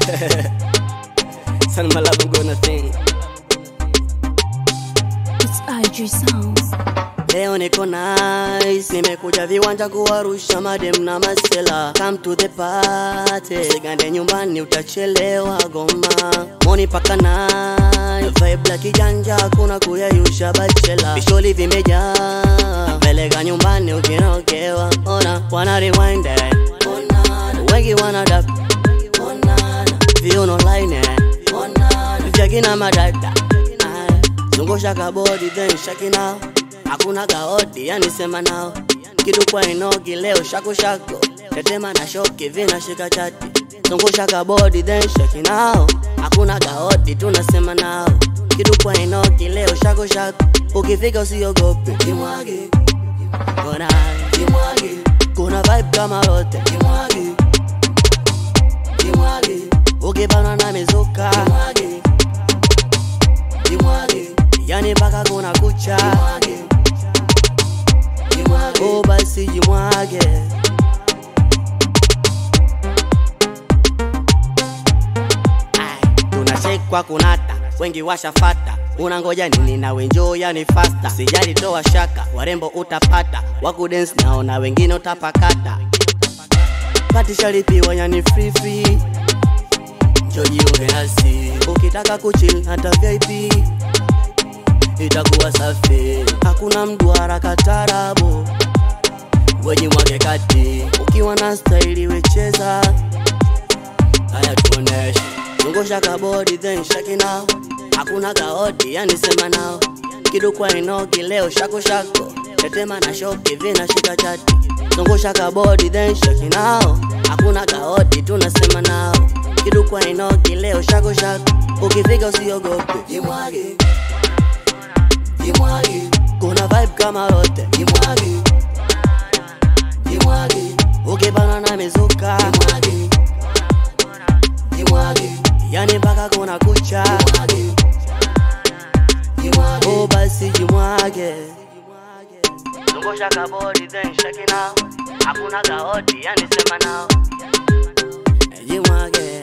Son my love, I'm gonna think. It's IG Sounds. Leo niko nice, nimekuja viwanja kuwarusha madem na masela. Come to the party, sigande nyumbani utachelewa goma. Moni paka nine, vibe la kijanja kuna kuyayusha bachela. Visholi vimejaa, peleka nyumbani ukinokewa. Ona wana rewind it, ona wengi wana dab, ona viuno line it, ona vyakina madada. Aye. Zungusha kabodi then shaki nao hakuna gaodi yani sema nao kitu kwa inogi leo shako shako tetema na shoki vina shika chati zungusha kabodi then shaki nao hakuna gaodi tunasema nao kitu kwa inogi leo shako shako ukifika usiogope kimwage ona kimwage kuna vibe kama lote kimwage kimwage ukipana na mizuka kimwage kimwage yani mpaka kuna kucha oh basi jimwage Ai, tunachekwa kunata wengi washafata unangoja nini na wenjo yani fasta sijali toa shaka warembo utapata wakudens nao na wengine utapakata patishalipiwa yani free free njojiunge nasi ukitaka kuchill hata vip itakuwa safi hakuna mduara katarabu wenye mwake kati ukiwa na staili wecheza haya tuoneshe zungusha kabodi then shaki nao hakuna kaodi yani sema nao kidukwa inogi leo shako shako tetema na shoki vina shika chati zungusha kabodi then shaki nao hakuna kaodi tunasema nao kidukwa inogi leo shako shako ukifika usiogope jimwage jimwage kuna vibe kama lote jimwage jimwage ukibana na mizuka jimwage jimwage yani mpaka kuna kucha jimwage jimwage oh basi jimwage zungusha kabodi then shake nao hakuna gaodi yani sema nao jimwage